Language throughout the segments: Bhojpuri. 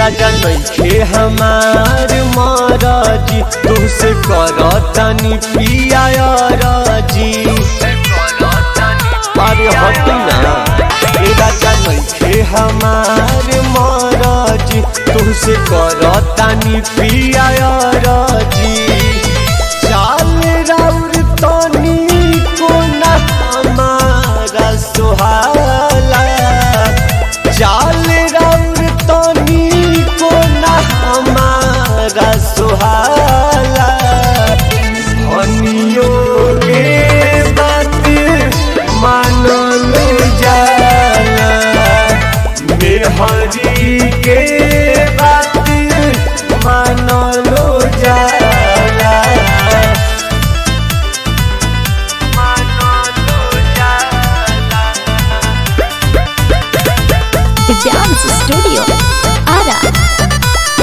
राजा नइखे हमार मरजी तुहसे करतनी पिया राजी अरे हट ना ए राजा नइखे हमार मरजी तुहसे करतनी पिया राजी चाल राउर तनी को ना हमारा सुहाला चाल राउर तनी को ना हमारा सुहाला हनियो के बात मानल जाला मेहरी के बात मानल जाला The Dance Studio. Ara.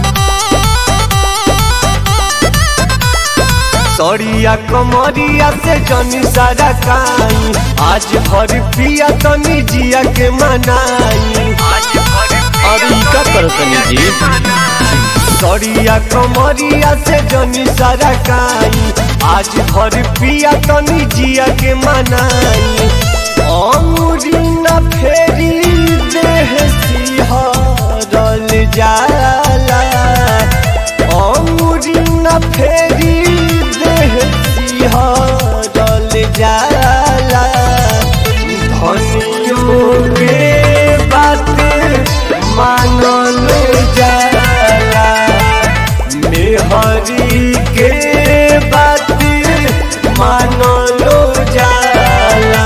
सरिया कमरिया से जनी सारा काई आज भर पिया तनी जिया के मनाई अरे ई का करो तनी जी सरिया कमरिया से जनी सारा काई आज भर पिया तनी जिया के मनाई अमरी न फेरी देह सिहरल जाला अमरी न फेरी देह सिहरल जाला धनियों के बात मानल जाला मेहरी के बात मानल जाला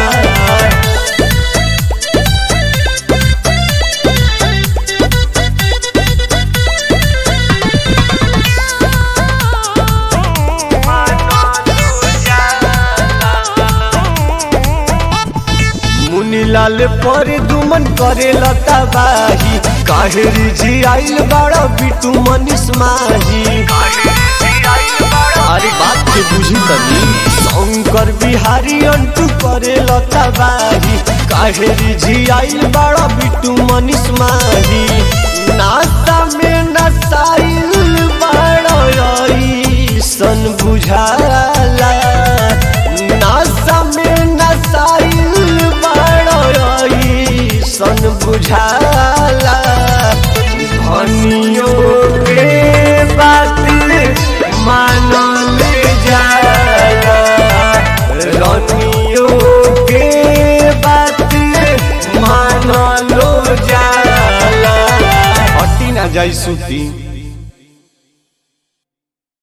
मुनीलाल पर दुमन करे लता बाही काहेरी जी आइल बड़ा बिटू मनीष माही अरे बात के बुझी तनी शंकर बिहारी अंटू करे लता बाही काहेरी जी आइल बड़ा बिटू मनीष माही नाश्ता में नसाइल बड़ा सन बुझाला नाश्ता में नसाइल बड़ा सन बुझाला धनियों के बात मानल जाला रनियों के बात मानलो जाला हटी ना जाई सुती